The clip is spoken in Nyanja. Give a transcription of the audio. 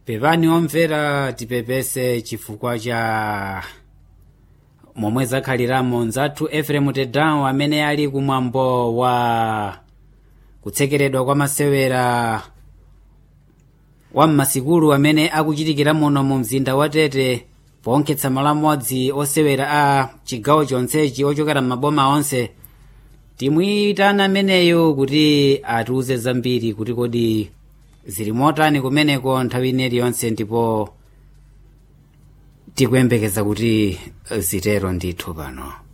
pepani omvera tipepese chifukwa cha momwe zakhaliramo nzathu eferemu tedawo amene ali kumwambo wa kutsekeredwa kwa masewera wa mmasikulu amene akuchitikira muno mu mzinda wa tete ponkhetsa malo amodzi osewera a chigawo chonsechi ochokera m'maboma onse timuyitana ameneyo kuti atiuze zambiri kuti kodi zili motani kumeneko nthawi ineri yonse ndipo tikuyembekeza kuti zitero ndithu pano